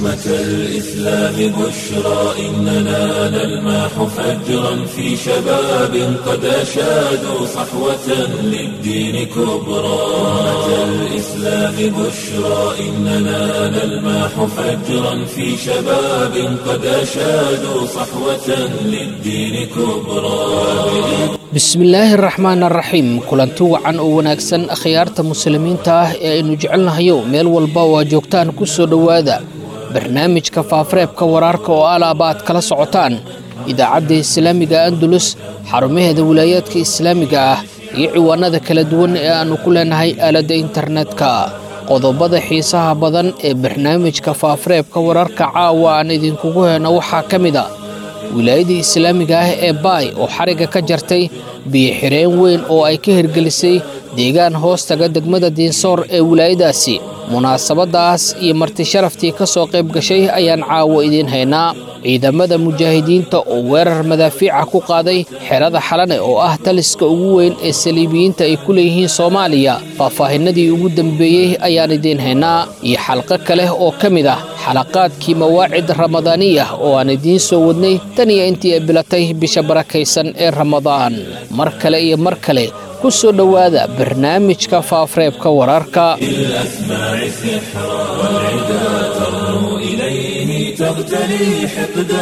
أمة الإسلام بشرى إننا نلمح فجرا في شباب قد أشادوا صحوة للدين كبرى أمة الإسلام بشرى إننا نلمح فجرا في شباب قد أشادوا صحوة للدين كبرى bismillaahi araxmaan araxiim kulanti wacan oo wanaagsan akhyaarta muslimiinta ah ee aynu jecelnahayo meel walba oo aa joogtaan ku soo dhowaada barnaamijka faafareebka waraarka oo alaaba aad kala socotaan idaacadda islaamiga andalus xarumaheeda wilaayaadka islaamiga ah iyo ciwaanada kala duwan ee aannu ku leenahay aaladda internetka qodobada xiisaha badan ee barnaamijka faafareebka wararka caawa aan idinkugu heyno waxaa ka mid a wilaayadii islaamiga ah ee baay oo xarigga ka jartay biyo-xireen weyn oo ay ka hirgelisay deegaan hoostaga degmada diinsoor ee wilaayadaasi munaasabadaas iyo marti sharaftii ka soo qayb gashay ayaan caawo idiin haynaa ciidamada mujaahidiinta oo weerar madaafiica ku qaaday xerada xalane oo ah taliska ugu weyn ee saliibiyiinta ay ku leeyihiin soomaaliya faahfaahinadii ugu dambeeyey ayaan idiin haynaa iyo xalqo kale oo ka mid ah xalaqaadkii mawaacid ramadaaniyah oo aan idiin soo wadnay tan iyo intii ay bilatay bisha barakaysan ee ramadaan mar kale iyo mar kale ku soo dhowaada barnaamijka faafareebka wararka بالأسماع سحرا والعدا ترنو إليه تغتلي حقدا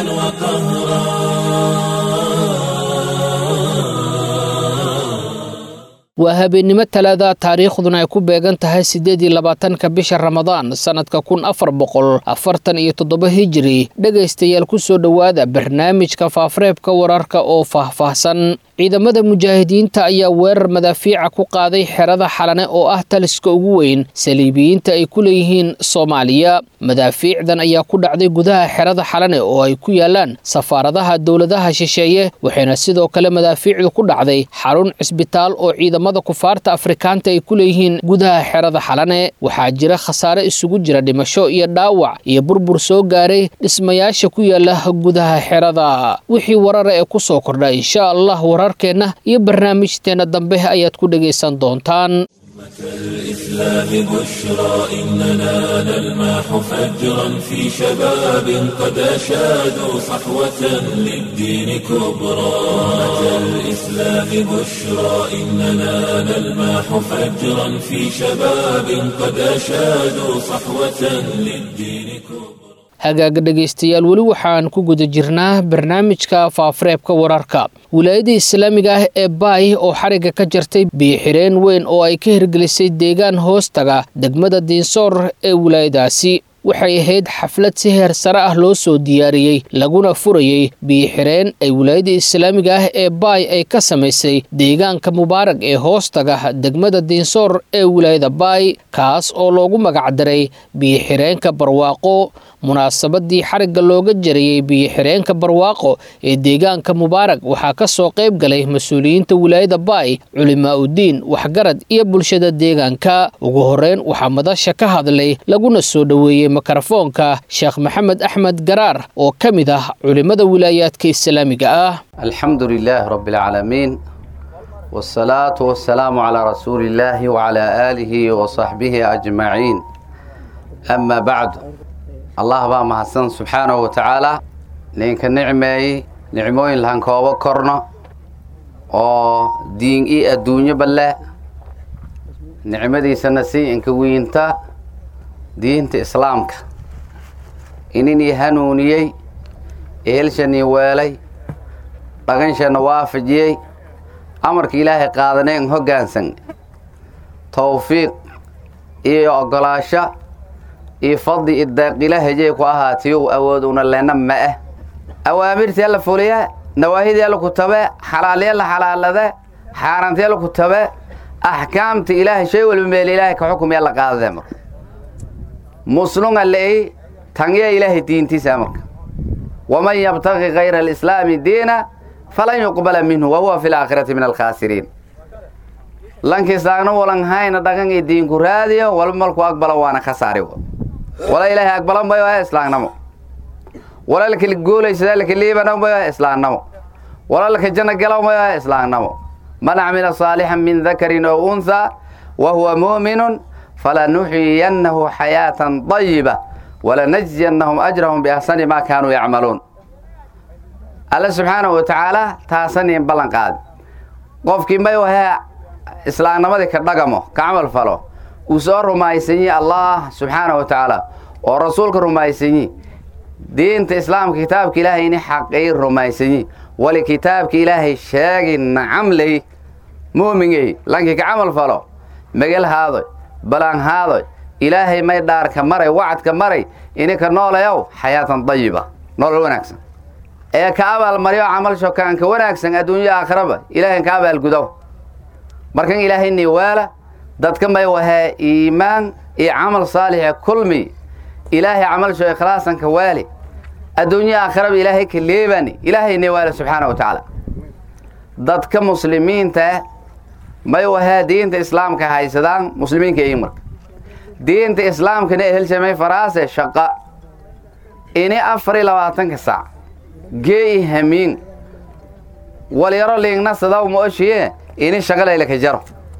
وقهرا waa habeennimo talaada taariikhduna ay ku beegan tahay siddeed iyo labaatanka bisha ramadaan sannadka kun afar boqol afartan iyo toddoba hijiri dhegaystayaal ku soo dhowaada barnaamijka faafareebka wararka oo faahfaahsan ciidamada mujaahidiinta ayaa weerar madaafiica ku qaaday xerada xalane oo ah taliska ugu weyn saliibiyiinta ay ku leeyihiin soomaaliya madaafiicdan ayaa ku dhacday gudaha xerada xalane oo ay ku yaalaan safaaradaha dowladaha shisheeye waxayna sidoo kale madaafiicdu ku dhacday xarun cisbitaal oo ciidamada kufaarta afrikaanta ay ku leeyihiin gudaha xerada xalane waxaa jira khasaare isugu jira dhimasho iyo dhaawac iyo burbur soo gaaray dhismayaasha ku yaala gudaha xerada wixii warara ee ku soo kordha insha allah wararkeenna iyo barnaamijteenna dambe ayaad ku dhegaysan doontaan الإسلام بشرى إننا نلمح فجرا في شباب قد أشادوا صحوة للدين كبرى أمة الإسلام بشرى إننا نلمح فجرا في شباب قد أشادوا صحوة للدين كبرى hagaaga dhegaystayaal weli waxaan ku guda jirnaa barnaamijka faafareebka wararka wilaayada islaamiga ah ee baay oo xarigga ka jartay biyo-xireen weyn oo ay ka hirgelisay deegaan hoostaga degmada diinsoor ee wilaayadaasi waxay ahayd xaflad si heer sare ah loo soo diyaariyey laguna furayey biyo-xireen ay wilaayada islaamiga ah ee baay ay ka samaysay deegaanka mubaarag ee hoostaga degmada diinsoor ee wilaayada baay kaas oo loogu magacdaray biyo-xireenka barwaaqo munaasabadii xarigga looga jarayey biyo-xireenka barwaaqo ee deegaanka mubaarag waxaa ka soo qayb galay mas-uuliyiinta wilaayada baay culimaa udiin waxgarad iyo bulshada deegaanka ugu horeyn waxaa madasha ka hadlay laguna soo dhoweeyey mikrofoonka sheekh maxamed axmed garaar oo ka mid ah culimmada wilaayaadka islaamiga ah alxamdu lilaahi rabi alcaalamiin wsalaatu wasalaamu calaa rasuuli illaahi wacalaa aalihi wasaxbihi ajmaciin amaa bacdu allah baa mahadsan subxaanahu wa tacaala ninka nicmeeyey nicmooyin lahan koobo korno oo diin i adduunyoba leh nicmadiisana si inka wiinta diinta islaamka ininii hanuuniyey ehelshanii weelay dhaqanshana waafajiyey amarka ilaahay qaadaneen hoggaansan tawfiiq iyo oggolaasho iyo fadli idaaqila hejey ku ahaatiyow awood una lena ma ah awaamirtii alla fuliye nawaahidii alla ku tabe xalaalya la xalaalade xaaraantii alla ku tabe axkaamta ilaahay shay walba meel ilaahay ka xukumya la qaadade marka muslunga leey tangya ilaahay diintiisa marka waman yabtaqi kayra alislaami diina falan yuqbala minhu wahuwa fi laakhirati min alkhaasiriin lankiisaagna walan hayna dhaqan iyo diinku raadiyo walba malku aqbala waana khasaari wala ilaahay aqbalan bayo ah islaamnamo wala laka guulaysadaa laka liibana bayo ah islaamnamo wala laka janno gala bayo ah islaamnamo man camila saalixan min dakarin ow unthaa wa huwa muuminun falanuxyiyannahu xayaatan dayiba walanajziyannahum ajrahum biahsani maa kaanuu yacmaluun alle subxaanahu wa tacaala taasaniin ballan qaadi qofkii may wahee islaamnimadii ka dhagamo ka camal falo uu soo rumaysanyi allah subxaanahu wa tacaala oo rasuulka rumaysanyi diinta islaamka kitaabka ilaahay ini xaqii rumaysanyi wali kitaabka ilaahay sheegi nacamley mu'mingey lankii ka camal falo megel haadoy balaan haadoy ilaahay may dhaarka maray wacadka maray ininka noolayow xayaatan dayiba nolol wanaagsan ee ka abaalmaryo camal shokaanka wanaagsan adduunyo aakhiraba ilaahay ka abaalgudow markan ilaahayni waala dadka may wahee iimaan iyo camal saalixe kulmi ilaahay camalsho ikhlaasanka waali adduunyo aakhiraba ilaahay ka leebani ilaahayni waala subxaana wa tacaala dadka muslimiinta may wahee diinta islaamka haysadaan muslimiinka iyo marka diinta islaamkana ehelshamay faraase shaqa ini afar iyo labaatanka saac geeyi hamiin walyaro liingna sadaw ma oshiye ini shaqalaylaka jaro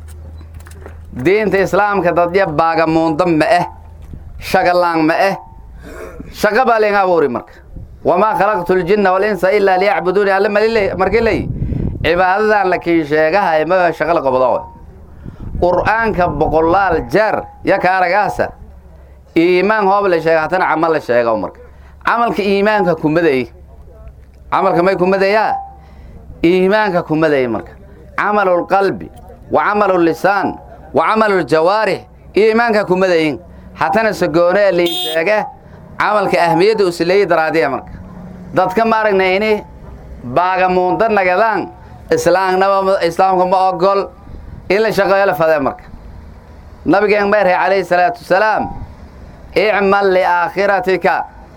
diinta islaamka dadya baagamuunda ma eh shagalaan ma eh shaqa baa liing abuuri marka wamaa khalaqtu ljinna walinsa ilaa liyacbuduuni alle malile markii ley cibaadadan lakiin sheegahay ma shaqa la qabdo qur'aanka boqolaal jeer ya ka aragaasa iimaan hoob la sheega hatana camal la sheega marka camalka iimaanka kumaday camalka may kumadeeyaa iimaanka kumaday marka camalu lqalbi wa camalu lisaan wa camalu ljawaarix iimaanka kumadayin hatana sagoone ee lii sheege camalka ahmiyadda usileeyi daraadiya marka dadka ma aragna ini baagamuunda nagadaan islaamnaba islaamka ma ogol in la shaqeeyo la fadee marka nabigeen meerhay calayhi salaatu wasalaam icmal liaakhiratika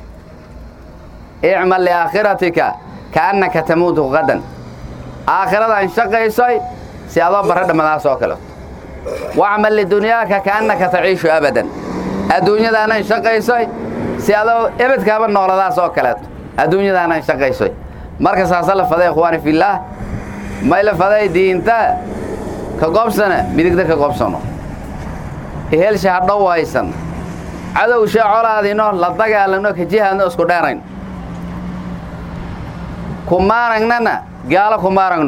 icmal liaakhiratika kaannaka tamuutu qadan aakhiradan shaqaysoy si adoo barra dhammadaas oo kaleto wacmal lidunyaaka kaannaka taciishu abadan adduunyadaanan shaqaysoy si adoo ebedkaaba nooladaas oo kaleeto adduunyadaanan shaqaysoy marka saasa la faday ikhwaani fillaah may la faday diinta ka qobsana midigda ka qobsano ehelsha ha dhowaysan cadowsha colaadino la dagaalano ka jihaadno isku dheerayn kumaaragnana gaalo kumaaragno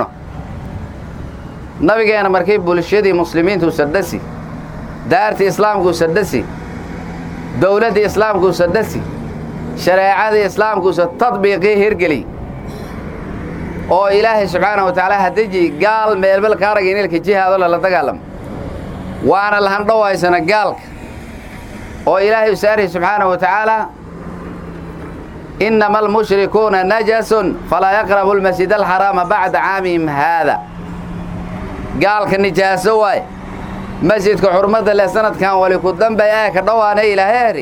nabigeena markay bulshadii muslimiintu sadhasi daartii islaamkuu sadhasi dowladdii islaamkuu sadhasi shareecadii islaamkuusa tadbiiqii hirgeli oo ilaahay subxaana wa tacaala hadeji gaal meelbel ka arag inilka jihaado lala dagaalamo waana lahandhowaysana gaalka oo ilaahay usaarhi subxaana wa tacaala innama almushrikuuna najasun falaa yaqrabu lmasjid alxaraama bacda caamihim haada gaalka nijaaso waay masjidka xurmadda leh sanadkan wali ku dambay ee ka dhowaana ilaaheeri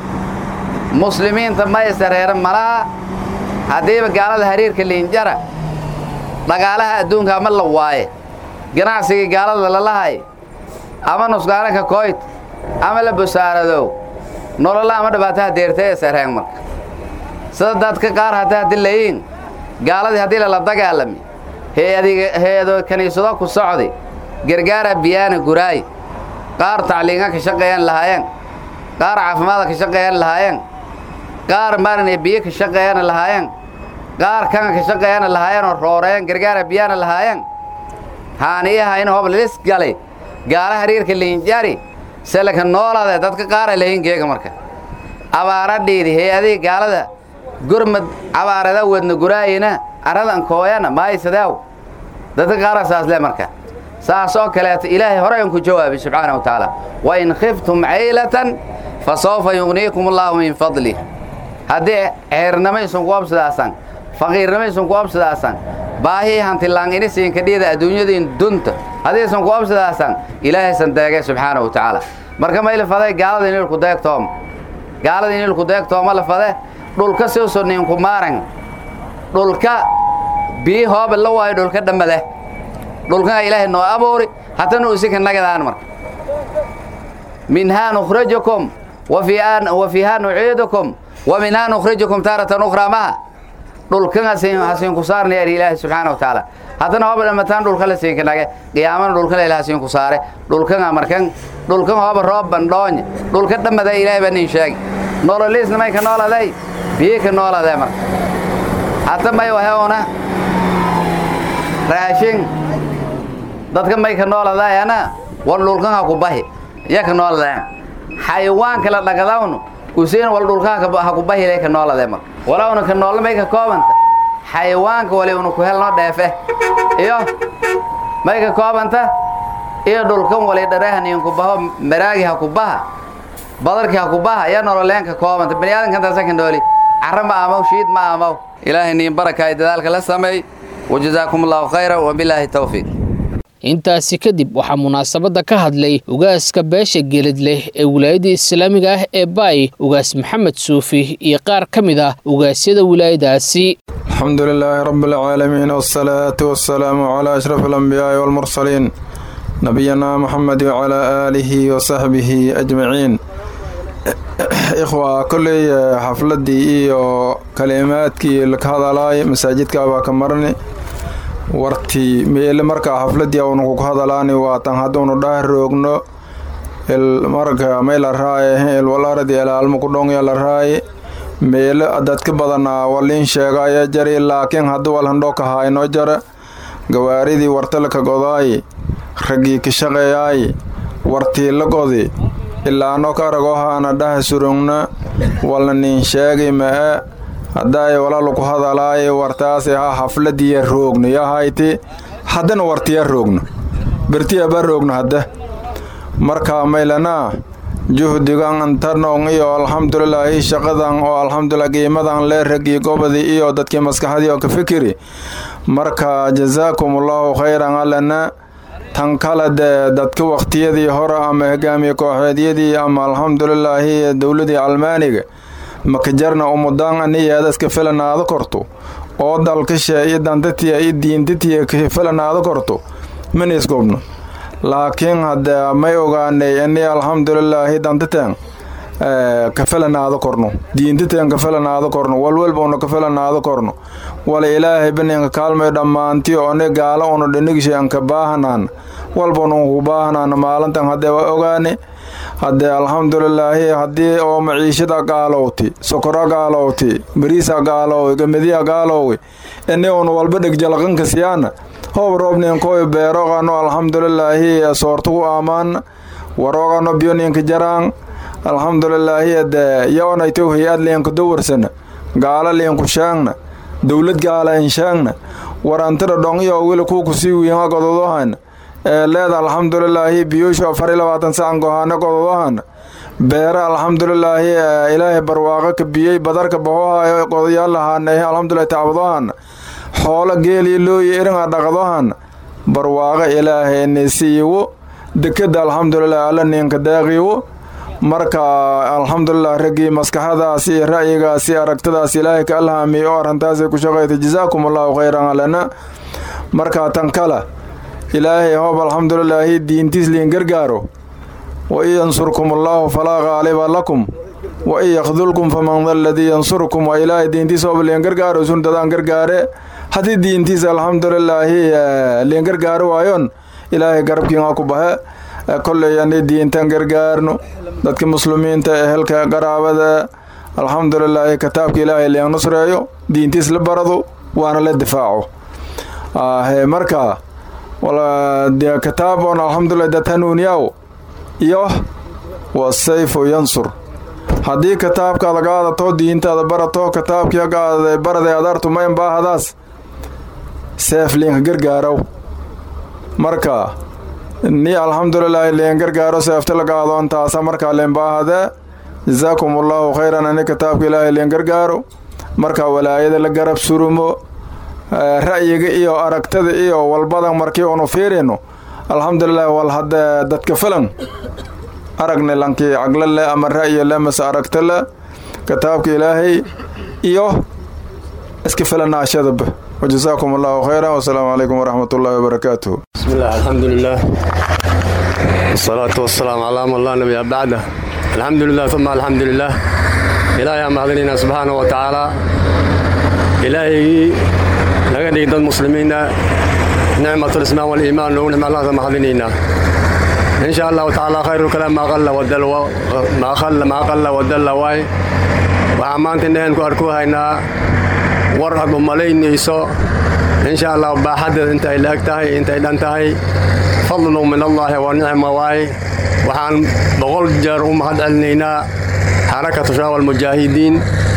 muslimiinta ma isareeran malaha haddiiba gaalada hariirka liinjara dhagaalaha adduunka ama la waaye ganacsigii gaalada lalahay ama nusqaanaka kooyt ama la busaaradow nololla ama dhibaataha deertay isareen marka sida dadka qaar hadda haddi layiin gaaladii haddii lala dagaalami hay-ado kiniisado ku socdi gargaara biyaana guraay qaar tacliinga ka shaqeeyaan lahaayeen qaar caafimaada ka shaqeeyaan lahaayeen qaar maaragna biyo ka shaqeeyana lahaayeen qaar kana ka shaqeeyana lahaayeenoo rooreen gargaara biyaana lahaayeen haaniyaha in hoob lilis galay gaala hariirka liinjari selaka noolaade dadka qaara layin geega marka abaaradhiidi hay-adihii gaalada gurmad abaarada wadna guraayina aradan kooyana maaysadeew dadka qaara saas le marka saas oo kaleeto ilaahay hore ku jawaabi subxaana wa tacaala wain khiftum caylatan fa sawfa yugniikum allaahu min fadlih haddii ceernamaysun ku obsidaasan faqiirnamaysun ku obsidaasan baahii hantilaan ini siinka dhiida adduunyadiin dunta haddiisan ku obsidaasan ilaahaysan deegay subxaana wa tacaala marka may la faday gaalada inilku deegtooma gaalada inilku deegtooma la fade dhulka siusu ninku maaran dhulka bii hooba la waayo dhulka dhammade dhulkana ilaahay noo abuuri hatana usika nagadaan marka minhaa nukhrijukum wa fiihaa nuciidukum wa minhaa nukhrijukum taaratan ukhraa maha dhulkan hasiin ku saarna yar ilaahi subxaana wa tacaala haddana hooba dhammataan dhulka la siinka nage qiyaamana dhulkan ilaah hasiin ku saare dhulkan markan dhulkan hooba roob bandhoonya dhulka dhammada ilaahay baa nin sheegi nololiisna may ka nooladay biyo ka nooladee marka hadda may waheuna raashin dadka may ka nooladayana war dhulkan ha ku bahi ya ka nooladeen xayawaanka la dhagadawnu usiin wal dhulka ha ku bahi ka nooladee marka walawna ka noola may ka koobanta xayawaanka wali una ku helno dheefe iyo may ka koobanta iyo dhulkan wali dhareehaniin ku baho maraagi ha ku baha badarkii ha ku baha iyo nololeen ka koobanta bani aadankan taasa ka nooli carra ma amaw shiid ma amaw ilaahay niin barakaay dadaalka la sameey wajazaakum allahu khayra wabilaahi tawfiiq intaasi kadib waxaa munaasabadda ka hadlay ugaaska beesha geelid leh ee wilaayadda islaamiga ah ee baay ugaas maxamed suufi iyo qaar ka mid ah ugaasyada wilaayadaasi alxamdu lilaahi rabi alcaalamiin wsalaatu wasalaamu calaa ashraf alambiyaai walmursaliin nabiyana moxamed wacalaa aalihi wasaxbihi ajmaciin ikhwa kolley xafladdii iyo kalimaadkii laka hadalaay masaajidka baa ka marni wartii meele markaa xafladdii awnu ku hadalaani waatan hadduunu dhah roogno marka may la raaye ilwalaradi elaalmo ku dhongya la raaye meele dadka badanaa waliin sheegaya jari laakiin haddu walhandhoka haynoo jara gawaaridii wartalka godaayi raggii ka shaqeeyaayi wartii la godi ilaano ka aragohaana dhaha surugna walna nin sheegi ma'e haddaay walalu ku hadalaaye wartaasi ha xafladiya roogno yahayti haddana wartiya roogno bertiyaba roogno hadda marka maylanaa juhdigan antarnong iyo alxamdulilaahi shaqadan oo alxamdulilah qiimadan lee raggii gobodii iyo dadkii maskaxdii oo ka fikiri marka jazaakumullahu khayran alana tan kale dee dadka wakhtiyadii hore ama hogaamiye kooxeedyadii ama alxamdulilaahi dowladii almaaniga makajarna umudaan aniyeedaska filanaado korto oo dalkashe iyo dantatiya iyo diintatiya ka filanaado korto mana isgobno laakiin haddee may ogaanay ini alxamdulilaahi dantateen ka filanaado korno diintateen ka filanaado korno walwalbuna ka filanaado korno wala ilaahay baninka kaalmay dhammaantiyo oni gaalo unu dhinigshe anka baahanaan walbanu ku baahanaan maalintan haddee waa ogaane haddee alxamdulilaahi haddii oo maciishada gaalowti sokora gaalowti bariisa gaalowi gamadiya gaalowi ini unu walba dhegjalaqanka siyaana hoob roobninkooy beeroqano alxamdulilaahi soortugu aamaan waroogano biyoninka jaraan alxamdulilaahi dee yoonaytow hay-ad liinku dawarsana gaalo liinku sheegna dowlad gaala in sheegna warantida dhongyo wili kuuku sii wiinga gododohana ee leeda alxamdulilaahi biyuushu afar iyo labaatan sacan gohaano gododohana beere alxamdulilaahi ilaahay barwaaqo ka biyey badarka bahohayo godoyaal lahaaneh alxamdulilahi tacbadohana xoolo geeliyo looyi iringa dhaqdohana barwaaqo ilaahay nisiiwo dekeda alxamdulilah alla ninka deeqiwo marka alxamdulilah raggii maskaxadaas iyo ra'yigaas iyo aragtadaas ilaahay ka alhaamiye oo arrintaasay ku shaqaytay jazaakum allahu khayran alana markaa tan kale ilaahay hoob alxamdulilaahi diintiis liin gargaaro wa in yansurkum allaahu falaa qaaliba lakum wa in yakdulkum faman da aladii yansurkum waa ilaahay diintiis hoob liin gargaaro sun dadaan gargaare haddii diintiis alxamdulilaahi liin gargaaro waayoon ilaahay garabkiinga ku bahe kolley ani diintan gargaarno dadka muslimiinta ehelka qaraabada alxamdulilaahi kitaabka ilaahay liin nusreeyo diintiis la barado waana la difaaco marka dee kitaaboon alxamdulilah dad hanuuniyaw iyo wasayfu yansur haddii kitaabkaada qaadato diintaada barato kitaabkii qaada baraday adartu ma imbaahadaas seef liinka gargaarow marka ni alxamdulilaahi liin gargaaro seefta la qaadoon taasa markaa liinbaahade jazaakum allaahu khayran ani kitaabka ilaahay liin gargaaro marka walaayada la garab surumo ra'yiga iyo aragtada iyo walbadan markii unu fiirino alxamdulilah wal haddee dadka filan aragna lankii caglo leh ama ra'yi leh mase aragta leh kitaabka ilaahay iyo iska filanaashadaba wajazaakum allahu khayran wasalaamu calaykum waraxmat ullahi wabarakaatuh بسم الله الحمد لله والصلاة والسلام على من لا نبي بعده الحمد لله ثم الحمد لله إلهي أمهدنا سبحانه وتعالى ilaahigii naga dhigi dad muslimiina nicmatulislaam waliimaan noogu nicma allahasa mahadinaynaa in sha allahu tacaala khayru kalaam maa qalla wadalla waay waxaa maanta indhaheen ku arku haynaa war aad u malaynayso in sha allah baaxaddeed intay la eg tahay intay dhan tahay fadlu min allaahi wa nicma waay waxaan boqol jeer u mahad celinaynaa xarakatu shabaab almujaahidiin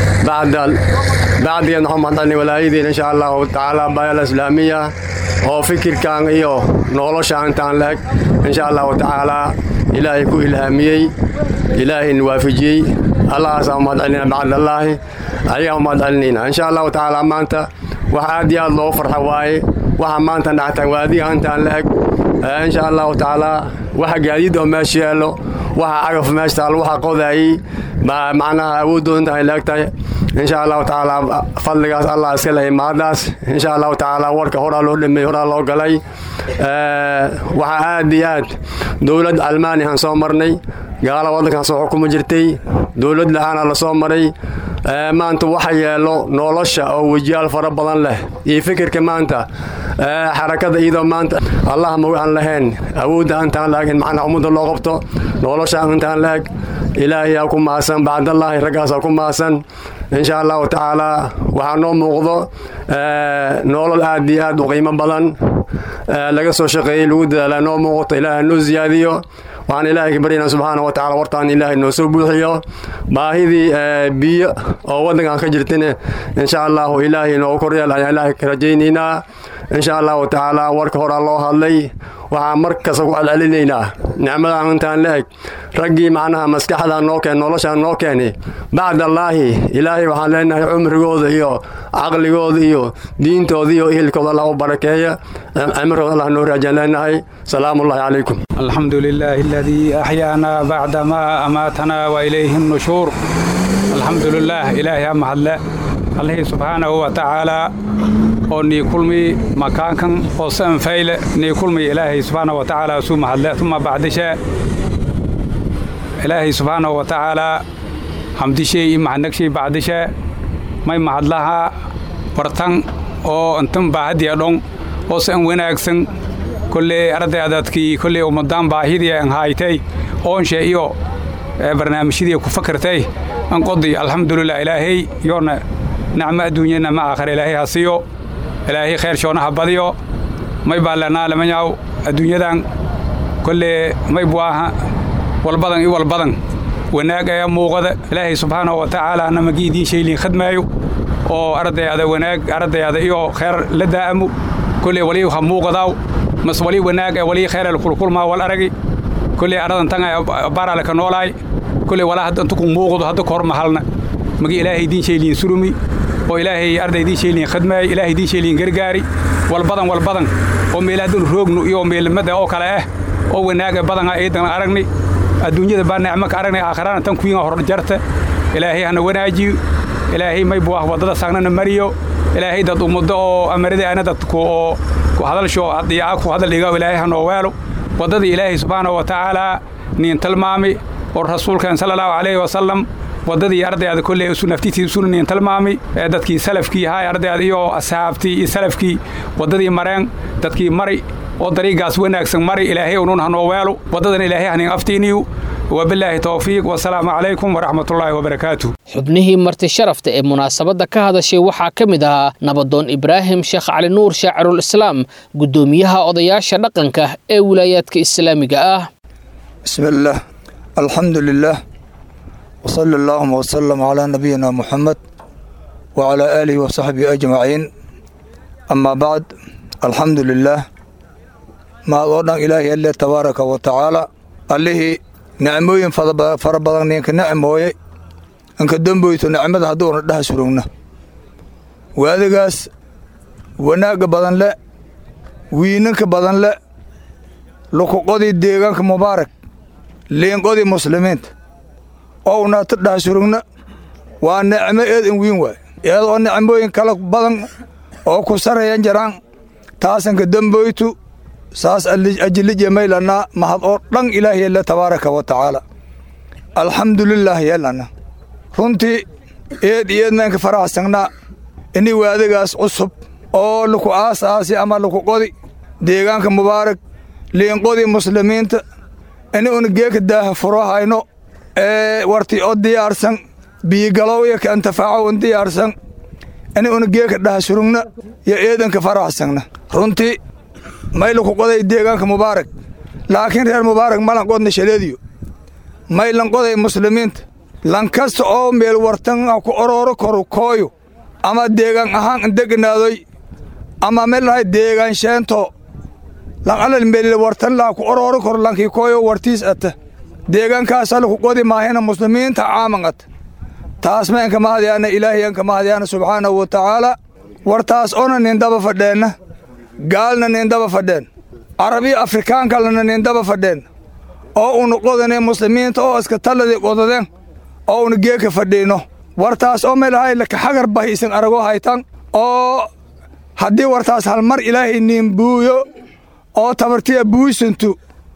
bacdigeed waxaan mahad celinay walaayadiin in sha allahu tacaala baayal islaamiya oo fikirkan iyo nolosha intaan la eg in sha allahu tacaalaa ilaahay ku ilhaamiyey ilaahayna waafijiyey allahaasaan mahad celinaa bacdallaahi ayagaan mahad celinayna in sha allahu tacaala maanta wax aad iyo aad loogu farxa waaye waxa maanta dhactaan waadiga intaan la eg in sha allahu tacaalaa waxa gaadiid oo meesha yeelo waxa cagaf meesha taal waxa qodaayey macnaha awooddooda intaan la eg tahay in sha allahu tacaala fadligaas allah iska lehay mahaddaas in sha allahu tacaala warka horaa loo dhameeyey horaa loo galay waxaa aad iyo aad dowlad almaaniyan soo marnay gaala waddankan soo xukuma jirtay dowlad la-aana la soo maray maanta waxa yeelo nolosha oo wejiyaal fara badan leh iyo fikirka maanta xarakada iyadoo maanta allah maga aan lahayn awoodda intaan la eg in macnaha ummadda loo qabto nolosha intaan la eg ilaahayaa ku maasan bacdallaahi raggaasaa ku maasan in sha allahu tacaalaa waxaa noo muuqdo nolol aad iyo aad u qiimo badan laga soo shaqeeyey lagu dadaalaa noo muuqato ilaaha noo siyaadiyo waxaan ilaahay ka baryaynaa subxaana wa tacala wartaan ilaahay noo soo buuxiyo baahidii biyo oo waddankan ka jirtana in sha allahu ilaahay noogu koryeel ayaan ilaahay ka rajaynaynaa in sha allahu tacaala warka horaa loo hadlay waxaan mar kasta ku celcelinaynaa nicmadan intaan la eg raggii macnaha maskaxdan noo keen noloshaan noo keenay bacdallaahi ilaahay waxaan leenahay cumrigooda iyo caqligooda iyo diintooda iyo ehelkooda allah u barakeeya cimrigooda allah noo raajaan leenahay salaamullahi calaykum الحمد لله الذي أحيانا بعدما أماتنا وإليه النشور الحمد لله إلهي أما الله الله سبحانه وتعالى oo nii kulmi makaankan oo san fayle nii kulmi ilaahay subxaanahu wa tacaala suu mahadle uma bacdishe ilaahay subxaanahu wa tacaalaa hamdishey i mahadnagshay bacdishe may mahadlaha wartan oo intan baahadiya dhon oo san wanaagsan kolley ardayadadkii kolley ummadaan baahidii an haaytay oonshe iyo barnaamijyadii ku fakartay an qodi alxamdulilah ilaahay yoona nacmo adduunya nacmo aakhira ilaahay ha siiyo ilaahay khayr shoonaha badiyo may baallanaa lamanyaw adduunyadan kolle may buaha walbadan i walbadan wanaag ayaa muuqada ilaahay subxaanahu wa tacaala namagii idiin shayliin khadmaayo oo ardayada wanaag ardayada iyo khayr la daa'amu kolle walii ha muuqadaaw mas walii wanaag ee walii khayr kulkulmaa wal aragi kolle aradan tan barale ka noolaay kolle walaa hadda intu ku muuqdo hadda kahor mahalna magi ilaahay idiin shayliin surumi oo ilaahay arday idiin sheeliin khadmaay ilaahay idiin sheeliin gargaari walbadan walbadan oo meelahadan roognu iyo meelmada oo kale ah oo wanaaga badan iidan aragni adduunyada baa nicmo ka aragnay aakhirana tan kuwiin hor jarta ilaahay hana wanaajiyo ilaahay may buah waddada saagnana mariyo ilaahay dad ummado oo amarida ana dadku oo ku hadalsho adiyaca ku hadal dhiga ilaahay hanoo weelo waddadii ilaahay subxaanahu wa tacaala niin tilmaami oo rasuulkan sala allahu calayhi wasalam waddadii ardayda kolley isu naftiisii isuna niin tilmaami ee dadkii salafkii ahaa ardayda iyo asxaabtii iyo salafkii waddadii mareen dadkii mari oo dariigaas wanaagsan mari ilaahay unun hanoo weelo waddadan ilaahay hanin aftiiniyu wabilaahi towfiiq wasalaamu calaykum waraxmatullaahi wabarakaatuh xubnihii marti sharafta ee munaasabadda ka hadashay waxaa ka mid ahaa nabadoon ibraahim sheekh cali nuur shaacirul islaam guddoomiyaha odayaasha dhaqanka ee wilaayaadka islaamiga ah بسم الله الحمد لله وصلى اللهم وسلم على نبينا محمد وعلى آله وصحبه أجمعين أما بعد الحمد لله ما أردنا إلهي الله تبارك وتعالى الله نعموين فربضان نينك نعموي انك دنبويتو نعمد هدور ده سروننا وهذا قاس وناق بدن لا وينك بدن لا لكو قضي ديغانك مبارك لين قضي مسلمين ouna tadhaha surugna waa nicmo eed in wiin waay iyadoo nicmooyin kala badan oo ku sarayan jaraan taasanka demboytu saas ajilij yemaylanaa mahad oo dhan ilaah yelle tabaaraka wa tacaala alxamdulilaah yeelana runtii eed iyo eednaanka faraxsangnaa ini waadigaas cusub oo laku aasaasi ama laku qodi deegaanka mubaarak liinqodii muslimiinta ini una geeka daaha furo hayno ee warti oo diyaarsan biigalow ka antafaaco un diyaarsan ini una geeka dhaha surugna iyo eedanka faraxsanna runtii may laku qoday deegaanka mubaarak laakiin reer mubaarak malan qodna shaleediyo may lan qoday muslimiinta lan kasta oo meel wartan ku orooro koru kooyo ama deegaan ahaan indeganaadoy ama meel lahay deegaan sheento lan alal meelil wartan laa ku orooro koro lankii kooyo wartiis ata deegaankaasa laku qodi maahina muslimiinta caaman ata taas ma enka mahadyaana ilaahay enka mahadyaana subxaanahu wa tacaala wartaas ona nindaba fadheenna gaalna nindaba fadheen arabiya afrikaankalna nindaba fadheen oo unu qodane muslimiinta oo iska talladii qodadeen oo unu geeka fadhiino wartaas oo meelahay lakaxagar bahi isan arago haytan oo haddii wartaas halmar ilaahay niin buuyo oo tabartiya buusantu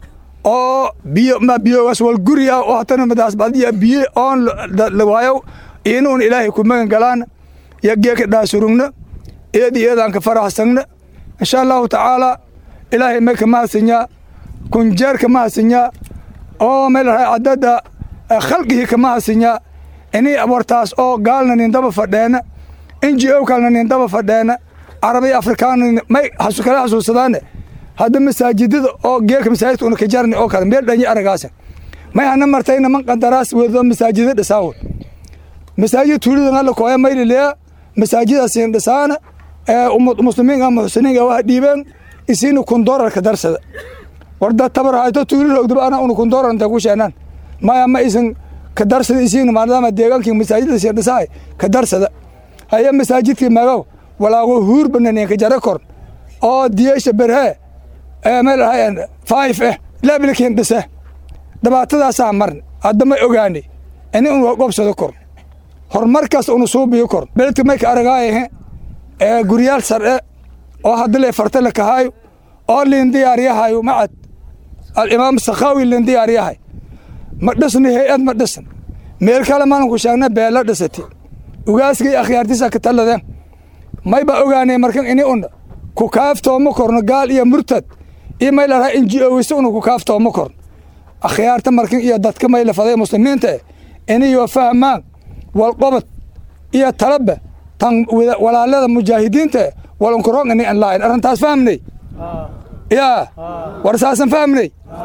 oo biyo ma biyogaas wal guriya oo hatana madaas badiya biyo oon lawaayo inuun ilaahay ku magan galaan ya geeka dhaasurugna eedi eedaan ka faraxsagna insha allahu tacaala ilaahay may ka mahadsanyaa kunjeer ka mahadsanyaa oo meelahay caddada khalqigii ka mahadsanyaa inii wartaas oo gaalna nindaba fadheena inji o kalna nindaba fadheena arabiya afrikaanna may kala xasuusadaane hadda masaajidada oo geelka masaajidka una kajarni oo kale meel dhanyi aragaasa may hana martayna man qandaraas wedo masaajida dhisaawo masaajid tuulida alla kooya maylilea masaajidaasiin dhisaana ee muslimiinka muxsiniinka waxa dhiibeen isiina kundorarka darsada warda tabar hayto tuuli roogdaba ana una kundorar inta ku sheenaan maya ma isan ka darsada isiina maadaama deegaankii masaajida siin dhisaay ka darsada haya masaajidkii magaw walaago huur bananen ka jara kor oo diyeesha berhee ee meel ahayan faayif eh laabilkiin dhise dhibaatadaasaa marn hadda may ogaanay ini un gobsado kor horumarkaas unu suubiyo kor beledka may ka aragaayahe ee guryaal sar'e oo hadda lee farta la kahaayo oo liin diyaaryahayo macad alimaam sakhaawi liin diyaaryahay ma dhisna hay-ad ma dhisan meel kale maalanku sheegna beella dhisati ugaaskay akhyaartiisa ka talladeen may baa ogaanay markan ini un ku kaaftooma korno gaal iyo murtad iyo may laraha inji-oweyse una ku kaaftooma korno akhyaarta markan iyo dadka may lafaday muslimiinta eh inayoo fahmaan walqobad iyo talaba tan walaalada mujaahidiinta eh walunkurong ini an laahin arrintaas fahmnay yaa war saasan fahmnay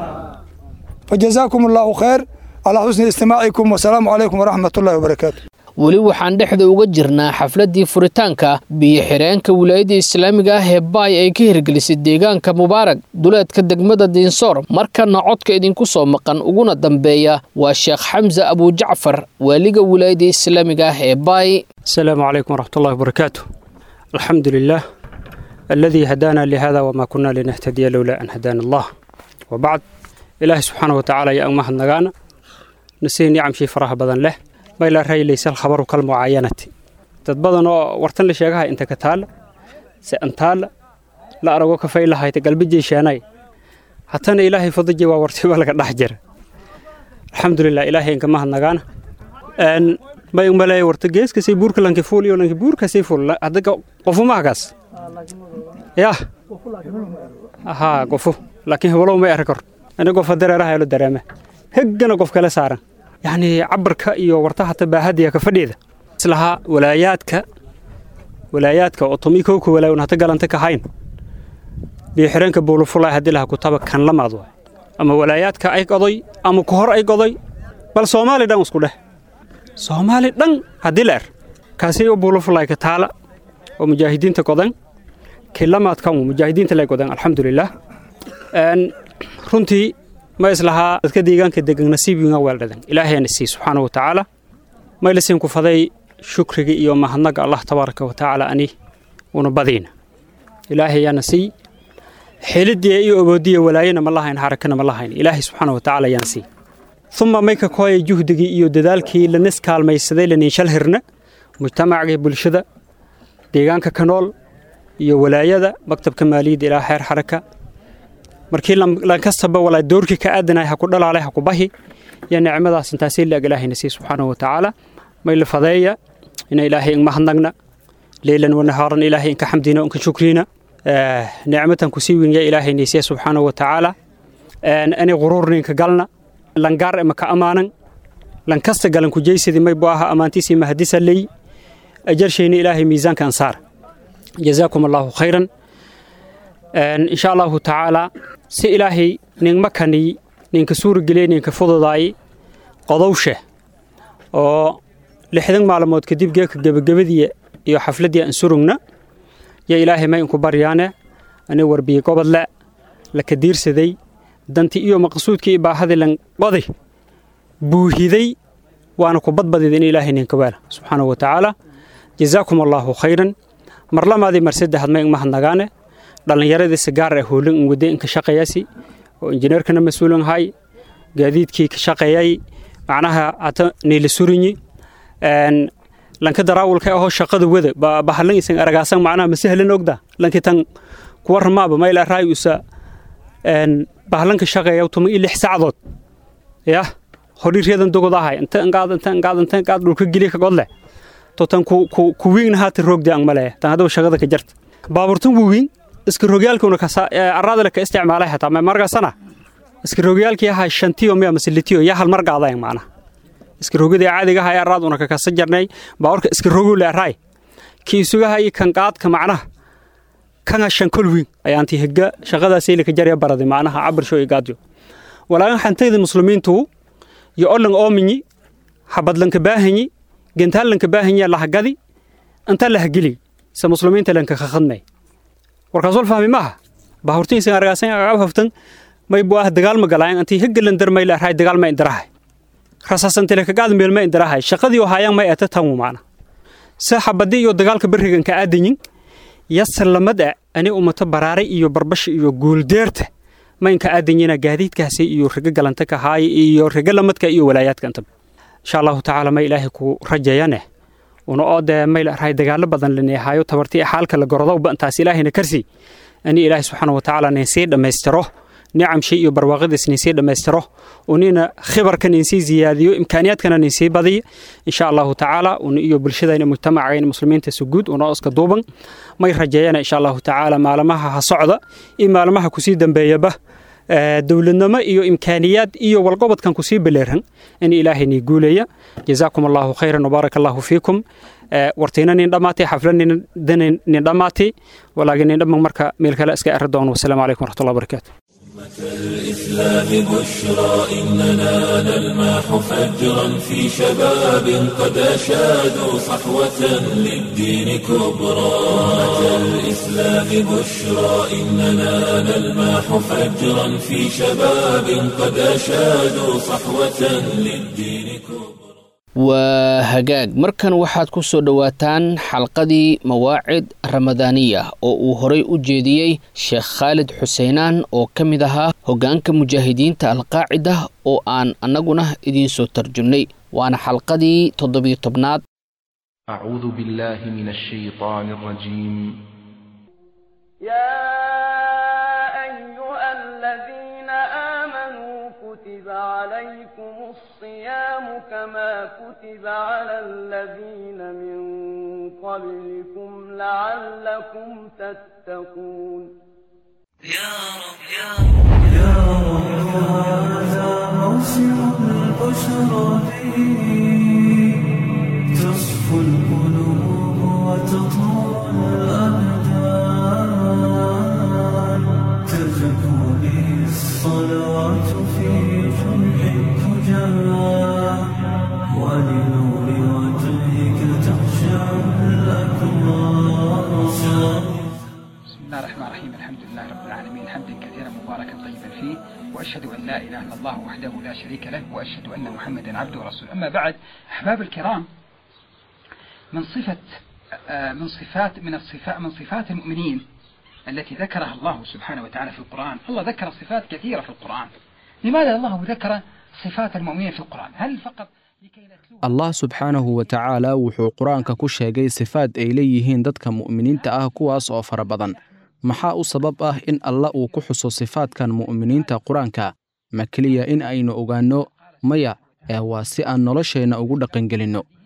fajazaakum allaahu khayr calaa xusni istimaacikum wasalaamu calaykum waraxmat ullahi wabarakaatu weli waxaan dhexda uga jirnaa xafladdii furitaanka biyo-xireenka wilaayadda islaamiga ah ee baay ay ka hirgelisay deegaanka mubaarag duleedka degmada diinsoor markana codka idinku soo maqan uguna dambeeya waa sheekh xamse abujacfar waaliga wilaayadda islaamiga ah ee baay السلام عليكم ورحمة الله وبركاته الحمد لله الذي هدانا لهذا وما كنا لنهتدي لولا أن هدانا الله وبعد إله سبحانه وتعالى يا أمه النغانا نسي نعم شي فرح بدن له ما إلا رأي ليس الخبر كالمعاينة تتبضن ورتن لشيغها انت كتال سأنتال لا أرغو كفاي لها يتقلب جيشاني حتى أنا إلهي فضجي وورتي بالك الحجر الحمد لله إلهي إنك ما النغانا أن bay umalay warta geeskasay buurka lanki fuuliyo lanki buurkasay fuul hadda qofumahagaas ya haa qofu laakiin hebalow may arki kor ani qofa dareeraha elo dareeme heggana qof kale saaran yacni cabarka iyo warta hata baahadiya ka fadhiida islahaa walaayaadka walaayaadka oo tomi kowka walaayon hata galanta ka hayn biyo xireenka buulufulay haddii laha kutaba kan lamaad waay ama walaayaadka ay goday ama ku hor ay goday bal soomaali dhan isku dheh soomaali dhan haddii la er kaasi u buulufulaayka taala oo mujaahidiinta godan kilamaadkan mujaahidiinta lay godan alxamdulilah runtii ma islahaa dadka deegaanka degan nasiibinga weeldhadan ilaahayana sii subxaana wa tacaala maylasin ku faday shukriga iyo mahadnaga allah tabaaraka wa tacaala ani una badiina ilaahayaana sii xelidiya iyo oboodiya walaayana ma lahayn xarakana ma lahayn ilaahay subxaana wa tacaala ayaan sii uma mayka kooya juhdigii iyo dadaalkii lanis kaalmaysaday laniinshal hirna mujtamacga bulshada deegaanka ka nool iyo walaayada maktabka maaliyadda ilaa xeer xaraka markii lankastaba walaa doorkii ka aadanay ha ku dhalaalay ha ku bahi iyo nicmadaas intaasii laag ilaahayna sii subxaanahu wa tacaala may la fadeeya ina ilaahay igmahadnagna leylan wanahaaran ilaahay inka xamdina inka shukrina nicmatan kusii winya ilaahay naysiya subxaanahu watacaala ani quruurninka galna langaar ima ka ammaanan lankasta galan kujaysadi may bu aha ammaantiisii mahadisa ley ajarshayna ilaahay miisaanka ansaar jazaakum allaahu khayran insha allahu tacaala si ilaahay ninma kani ninka suurageliye ninka fududaay qodowshe oo lixdan maalmood kadib geeka gebagabadii iyo xafladdii aan surugna yo ilaahay may inku baryaane ani warbiye gobodle la kadiirsaday danti iyo maqsuudkii baahadii lan qoday buuhiday waana ku badbadid in ilaahay ninka waala subxaanahu wa tacaala jazaakum allaahu khayran marlamaadii mar saddexaad may ingmahadnagaane dhallinyaradii sigaar ah hoolin in wadde inka shaqeeyasi oo injineerkana mas-uulan hay gaadiidkii ka shaqeeyay macnaha hata niila surinyi lanka daraawulka ahoo shaqada wada bahalan isan aragaasan macnaha masahlan ogda lanki tan kuwa ramaaba mayla raay usa bahalanka shaqeeya tuma i lix sacdood yah hodhiiryadan dogod ahay inta ingaad inta ingaad inta ingaad dhulka geliya ka godle to tan ku ku ku wiin haata roogdi ang male tan hadaba shaqada ka jarta baaburtan wu wiin iska rogyaalkuna ka arada ka isticmaalay hataa ma margasana iska rogyaalkii ahay shantiyo miya masilitiyo ya hal mar gaadayn macnaha iska rogada caadiga ahay araaduna ka kasa jarnay baaburka iska rogo le raay ki isuga hay kan qaadka macnaha kan shan kol wiin ayaanti higa shaqadaasay la ka jarya baradi macnaha cabir soo igaadyo walaagan xantayda muslimiintu iyo olan oominyi habadlanka baahanyi gentaalanka baahanya lahagadi inta lahageli se muslimiinta lanka khadmay warkaas wal fahmi maaha bahurtiinsa argaasan agab haftan may bu ah dagaal ma galaan antii hagalan dar may lahay dagaal ma indarahay rasasantile kagaad meel ma indarahay shaqadii oo hayaan may ata tan maana se xabadii iyo dagaalka barigan ka aadanyin yasalamada ani ummata baraaray iyo barbash iyo guuldeerta maynka aadanyina gaadiidkaasi iyo riga galanta ka haay iyo riga lamadka iyo walaayaadka inta insha allahu tacaala may ilaahay ku rajayane una oo dee may rahay dagaalo badan laneehaayo tabartii xaalka la gorodowba intaas ilaahayna karsi ani ilaahay subxaana wa tacaala ninsii dhammaystiro nicamshii iyo barwaaqadiis ninsii dhammaystiro unina khibarka ninsii ziyaadiyo imkaaniyaadkana ninsii badiyo insha allahu tacaala un iyo bulshadayna mujtamacayna muslimiinta suguud una iska duuban may rajeeyana insha allahu tacaala maalmaha ha socda iyo maalmaha kusii dambeeyaba dowladnimo iyo imkaaniyaad iyo walqobodkan kusii beleeran in ilaahay nii guuleeya jazaakum allahu khayran wbaaraka allahu fiikum wartiina nin dhammaatay xafla nin dhammaatay walaakiin nin dhamman marka meel kale iska eri doono wasalaamu calaykum waraxmatullahi wabarakaatu الإسلام بشرى إننا نلمح فجرا في شباب قد أشادوا صحوة للدين كبرى الإسلام بشرى إننا نلمح فجرا في شباب قد أشادوا صحوة للدين كبرى waa hagaag markan waxaad ku soo dhowaataan xalqadii mawaacid ramadaaniya oo uu horay u jeediyey sheekh khaalid xuseinaan oo ka mid ahaa hoggaanka mujaahidiinta alqaacida oo aan annaguna idiin soo tarjumnay waana xalqadii toddobiyo tobnaad أعوذ بالله من الشيطان الرجيم يا أيها الذين آمنوا كتب عليكم الصيام كما كتب على الذين من قبلكم لعلكم تتقون يا رب يا رب يا رب هذا موسم البشرى تصفو القلوب وتطول الأبدان تزكو به الصلوات في جمع الفجار ولنور وجهك تخشع الأكرام بسم الله الرحمن الرحيم الحمد لله رب العالمين حمدا كثيرا مباركا طيبا فيه واشهد ان لا اله الا الله وحده لا شريك له واشهد ان محمدا عبده ورسوله اما بعد احباب الكرام من صفه آه، من صفات من الصفات من صفات المؤمنين التي ذكرها الله سبحانه وتعالى في القران الله ذكر صفات كثيره في القران لماذا الله ذكر صفات المؤمنين في القران هل فقط allah subxaanahu wa tacaala wuxuu qur-aanka ku sheegay sifaad ay leeyihiin dadka mu'miniinta ah kuwaas oo fara badan maxaa u sabab ah in alla uu ku xuso sifaadkan mu'miniinta qur-aanka ma keliya in aynu ogaanno maya ee waa si aan nolosheenna ugu dhaqangelinno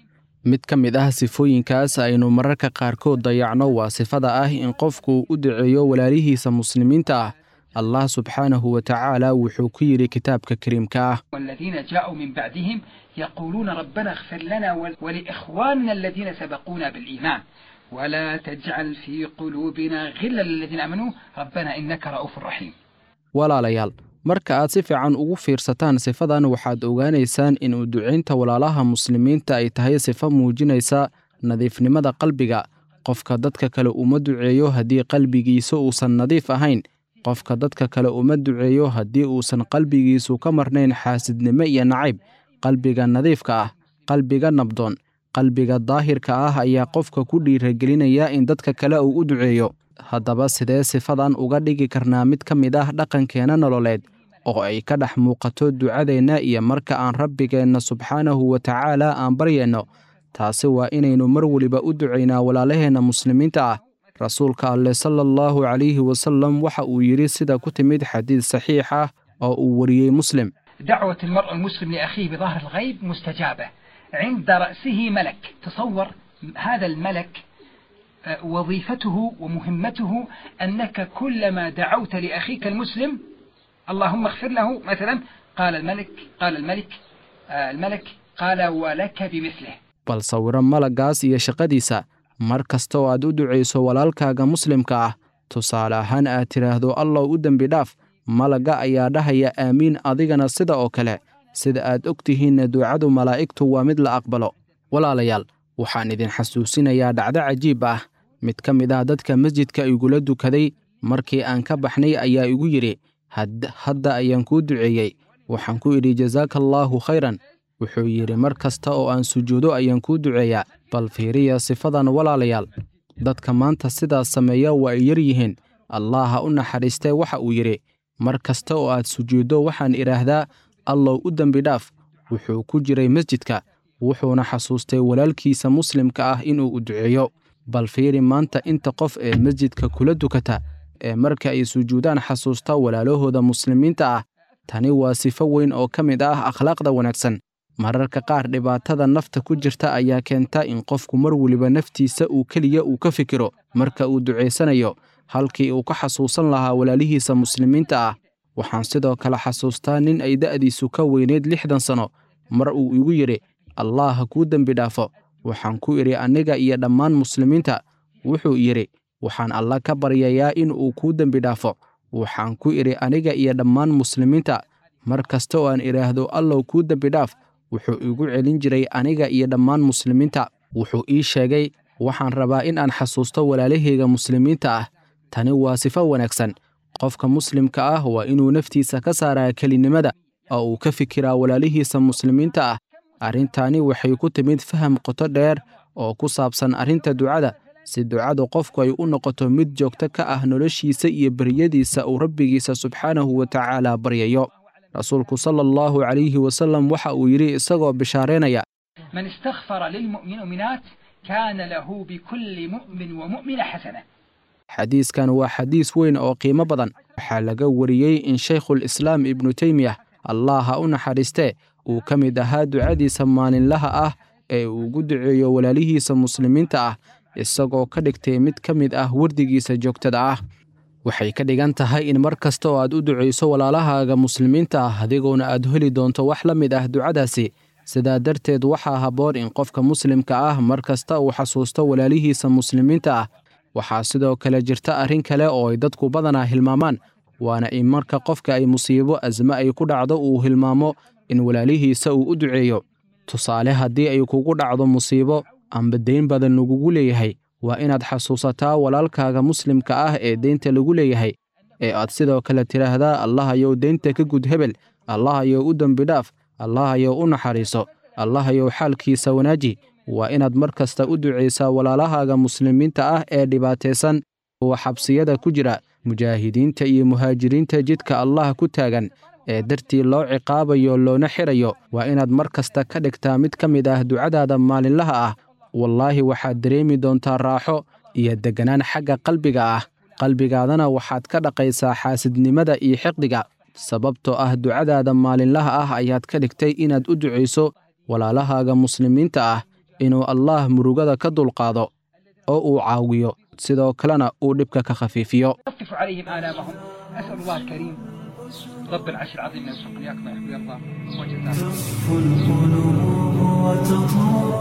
mid ka mid ah sifooyinkaas aynu mararka qaarkood dayacno waa sifada ah in qofku u duceeyo walaalihiisa muslimiinta ah allah subxaanahu wa tacaala wuxuu ku yidhi kitaabka kariimka ah والذين جاءوا من بعدهم يقولون ربنا اغفر لنا ول- ولإخواننا الذين سبقونا بالإيمان ولا تجعل في قلوبنا غلا للذين آمنوا ربنا إنك رؤوف رحيم walaalayaal marka aad si fiican ugu fiirsataan sifadan waxaad ogaanaysaan in u ducaynta walaalaha muslimiinta ay tahay sifo muujinaysa nadiifnimada qalbiga qofka dadka kale uma duceeyo haddii qalbigiisa uusan nadiif ahayn qofka dadka kale uma duceeyo haddii uusan qalbigiisu ka marnayn xaasidnimo iyo nacayb qalbiga nadiifka ah qalbiga nabdoon qalbiga daahirka ah ayaa qofka ku dhiiragelinaya in dadka kale uu u duceeyo haddaba sidee sifadan uga dhigi karnaa mid ka mid ah dhaqankeena nololeed oo ay ka dhex muuqato ducadeenna iyo marka aan rabbigeenna subxaanahu wa tacaala aan baryeenno taasi waa inaynu mar weliba u ducaynaa walaalaheenna muslimiinta ah rasuulka alleh sala allahu calayhi wasallam waxa uu yidhi sida ku timid xadiid saxiix ah oo uu wariyey muslim دعوة المرء المسلم لأخيه بظهر الغيب مستجابة عند رأسه ملك تصور هذا الملك آه، وظيفته ومهمته أنك كلما دعوت لأخيك المسلم اللهم اغفر له مثلا قال الملك قال الملك آه، الملك قال ولك بمثله bal sawiro malaggaas iyo shaqadiisa mar kasta oo aad u ducayso walaalkaaga muslimka ah tusaale ahaan aad tidhaahdo allow u dembi dhaaf malagga ayaa dhahaya aamiin adigana sida oo kale sida aad og tihiinna ducadu malaa'igtu waa mid la aqbalo walaalayaal waxaan idin xasuusinayaa dhacdo cajiib ah mid ka mid ah dadka masjidka igula dukaday markii aan ka baxnay ayaa igu yidhi "Hadd- hadda ayaan kuu duceeyey waxaan ku idhi jasaaka allaahu khayran wuxuu yidhi mar kasta oo aan sujuudo ayaan kuu duceeyaa bal fiiriya sifadan walaalayaal dadka maanta sidaas sameeya waa ay yar yihiin allah ha u naxariistee waxa uu yidhi mar kasta oo aad sujuuddo waxaan idhaahdaa allow u dembi dhaaf wuxuu ku jiray masjidka wuxuuna xasuustay walaalkiisa muslimka ah inuu u duceeyo bal fiiri maanta inta qof ee masjidka kula dukata ee marka ay sujuudaan xasuusta walaalahooda muslimiinta ah tani waa sifo weyn oo ka mid ah akhlaaqda wanaagsan mararka qaar dhibaatada nafta ku jirta ayaa keenta in qofku mar weliba naftiisa uu keliya uu ka fikiro marka uu ducaysanayo halkii uu ka xasuusan lahaa walaalihiisa muslimiinta ah waxaan sidoo kale xasuustaa nin ay da'diisu ka weyneyd lixdan sano mar uu igu yidhi allah ha kuu dembi dhaafo waxaan ku idhi aniga iyo dhammaan muslimiinta wuxuu yidhi waxaan alla ka baryayaa in uu kuu dembi dhaafo waxaan ku idhi aniga iyo dhammaan muslimiinta mar kasta oo aan idhaahdo allow kuu dembi dhaaf wuxuu igu celin jiray aniga iyo dhammaan muslimiinta wuxuu ii sheegay waxaan rabaa in aan xasuusto walaalahayga muslimiinta ah tani waa sifo wanaagsan qofka muslimka ah waa inuu naftiisa ka saaraa kelinimada oo uu ka fikiraa walaalihiisa muslimiinta ah arrintaani waxay ku timid faham qoto dheer oo ku saabsan arrinta ducada si ducadu qofku ay u noqoto mid joogto ka ah noloshiisa iyo beryadiisa uu rabbigiisa subxaanahu wa tacaala baryayo rasuulku sala allahu calayhi wasallam waxa uu yidhi isagoo bishaaraynaya من استغفر للمؤمنات كان له بكل مؤمن ومؤمنة حسنة xadiiskan waa xadiis weyn oo qiimo badan waxaa laga wariyey in shaykhul islaam ibnu teymiyah allah ha u naxariistee uu ka mid ahaa ducadiisa maalinlaha ah ee uu ugu duceeyo walaalihiisa muslimiinta ah isagoo ka dhigtay mid ka mid ah wardigiisa joogtada ah waxay ka dhigan tahay in mar kasta oo aad u ducayso walaalahaaga muslimiinta ah adigoona aad heli doonto wax la mid ah ducadaasi sidaa darteed waxaa habboon in qofka muslimka ah mar kasta uu xasuusto walaalihiisa muslimiinta ah waxaa sidoo kale jirta arrin kale oo ay dadku badanaa hilmaamaan waana in marka qofka ay musiibo asme ay ku dhacdo uu hilmaamo in walaalihiisa uu u duceeyo tusaale haddii ay kugu dhacdo musiibo amba deyn badan lagugu leeyahay waa inaad xasuusataa walaalkaaga muslimka ah ee deynta lagu leeyahay ee aad sidoo kale tidhaahdaa allahayow deynta ka gud hebel allahayow u dembi dhaaf allahayow u naxariiso allahayow xaalkiisa wanaaji waa inaad mar kasta u ducaysaa walaalahaaga muslimiinta ah ee dhibaataysan oo xabsiyada ku jira mujaahidiinta iyo muhaajiriinta jidka allah ku taagan ee dartii loo ciqaabayo loona xirayo waa inaad mar kasta ka dhigtaa mid ka mid ah ducadaada maalinlaha ah wallaahi waxaad dareemi doontaa raaxo iyo degganaan xagga qalbiga ah qalbigaadana waxaad ka dhaqaysaa xaasidnimada iyo xiqdiga sababtoo ah ducadaada maalinlaha ah ayaad ka dhigtay inaad u ducayso walaalahaaga muslimiinta ah inuu allaah murugada ka dulqaado oo uu caawiyo sidoo kalena uu dhibka ka khafiifiyo يخفف عليهم آلامهم أسأل الله الكريم رب العرش العظيم أن يرزقكم إياكم ويحب ويرضى وجزاكم القلوب وتطول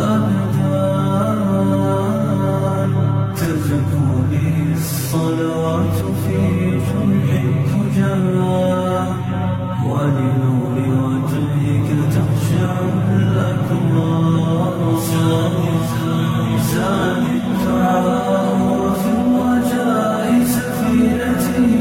الأبدان تزكو للصلوات في جمع الفجار ولنور وجهك تخشع الأكرام زاد الدعاء وفي الرجاء سفينتي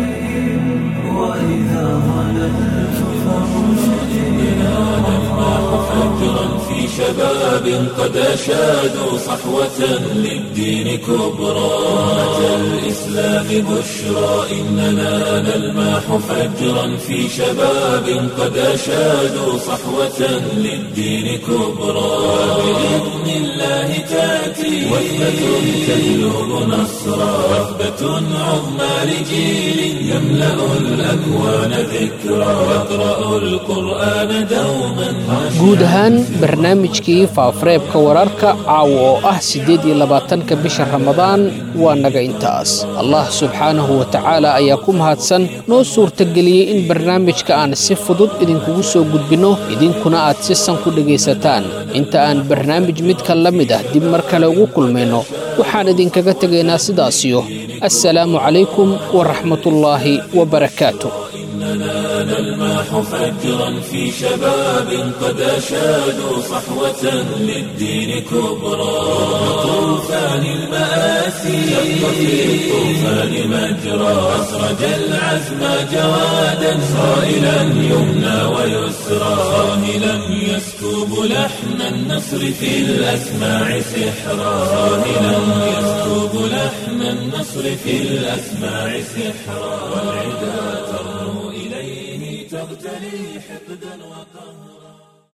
وإذا ظللت فرشدنا فجرا في شباب قد أشادوا صحوة للدين كبرى أتى الإسلام بشرى إننا نلماح فجرا في شباب قد أشادوا صحوة للدين كبرى بإذن الله تأتي وثبة تهلب نصرا وثبة عظمى لجيل يملأ الأكوان ذكرى يقرأ القرآن دوما guud ahaan barnaamijkii faafareebka wararka caawa oo ah siddeed iyo labaatanka bisha ramadaan waa naga intaas allah subxaanahu wa tacaala ayaa ku mahadsan noo suurtageliyey in barnaamijka aan si fudud idinkugu soo gudbinno idinkuna aad si san ku dhegaysataan inta aan barnaamij midka la mid ah dib mar kale ugu kulmayno waxaan idinkaga tegaynaa sidaasiyo assalaamu calaykum waraxmatullaahi wabarakaatu إننا نلماح فجرا في شباب قد أشادوا صحوة للدين كبرى طوفان المآسي شق في الطوفان مجرى أسرج العزم جوادا صائلا يمنى ويسرى صاهلا يسكب لحن النصر في الأسماع سحرا صاهلا يسكب لحن النصر في الأسماع سحرا والعداد